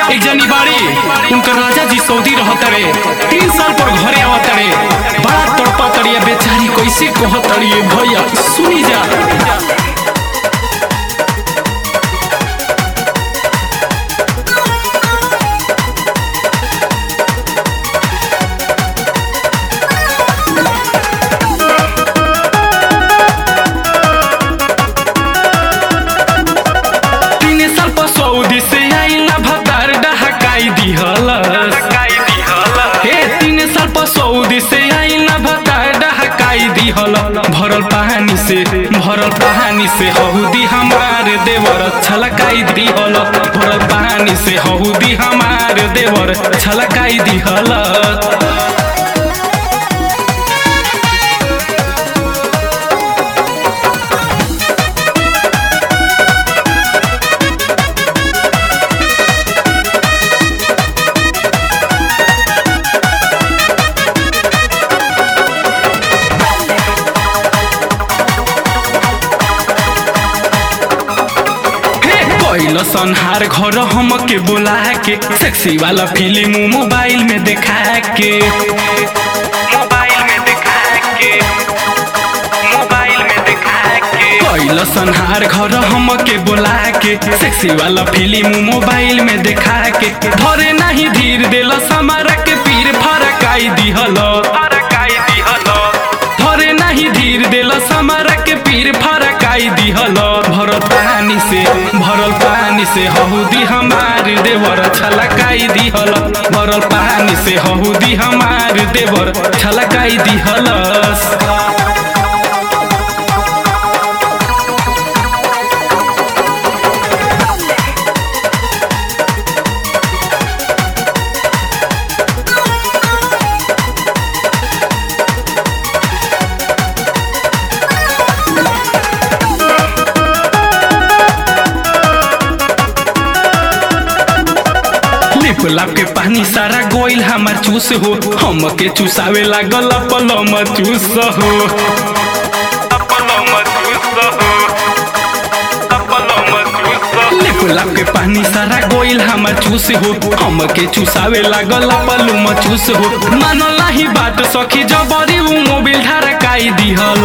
एक जनी बाड़ी उनकर राजा जी सऊदी रहत रे तीन साल पर घरे आवत रे बड़ा तड़पा तड़िया बेचारी कैसे कहत रे भैया सुनी जा तीन साल पर सऊदी से आइला भतार डहकाई दिहलस हे तीन साल पर सऊदी से आइला भतार डहकाई दिहल भरल पानी से भरल पानी से हहुदी हमार देवर छलकाई दिहल भरल पानी से हहुदी हमार देवर छलकाई दिहल कैल संहार घर हम के बोला के सेक्सी वाला फिल्म मोबाइल में देखा के मोबाइल में देखा के मोबाइल में देखा के कैल संहार घर हम के बोला के सेक्सी वाला फिल्म मोबाइल में देखा के धरे नहीं धीर देल समारा के पीर फरकाई दिहल फरकाई दिहल धरे नहीं धीर देल समारा के पीर फरकाई दिहल भरल पानी से भरल पानी से हहुदी हमार देवर छलकाई दिहल भरल पानी से हहुदी हमार देवर छलकाई दिहलस लिप लाप के पानी सारा गोइल हमार चूस हो हम के चूसावे लागल पलम चूस हो लिप लाप के पानी सारा गोइल हमार चूस हो हम के चूसावे लागल पलम चूस हो मानल नाही बात सखी जबरी उ मोबिल ढरकाई दिहल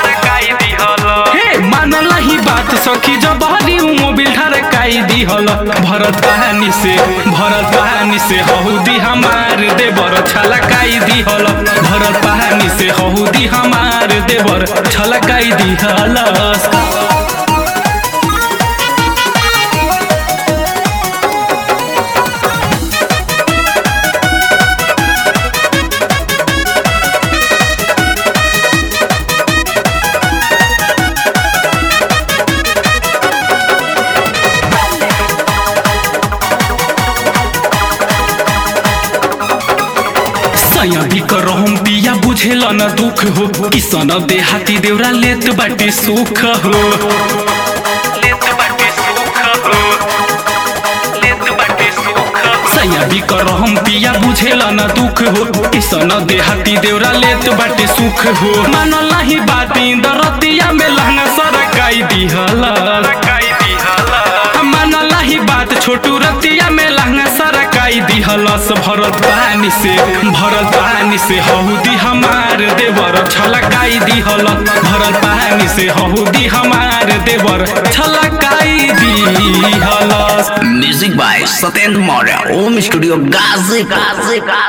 हे मानल नाही बात सखी जबरी उ मोबिल ढरकाई दिहल भरत पानी से भरत पानी से हहुदी हमार देवर छलकाई दिहल भरत पानी से हहुदी हमार देवर छलकाई दिहलस सैया भी करहम पिया बुझेल न दुख हो किसन देहाती देवरा लेत बाटे सुख हो लेत बाटे सुख हो लेत बाटे सुख सैया भी करहम पिया बुझेल न दुख हो किसन देहाती देवरा लेत बाटे सुख हो मानल नाही बाती दरतिया में लहंगा सरकाई दिहल सरकाई दिहल मानल नाही बात छोटू रतिया में लहंगा सरकाई दिहलस भरत पानी से भरत पानी से हहुदी हमार देवर छलकाई दिहल भरत पानी से हहुदी हमार देवर छलकाई दिहलस music by Satyendra Maurya Om studio Ghazi Ghazi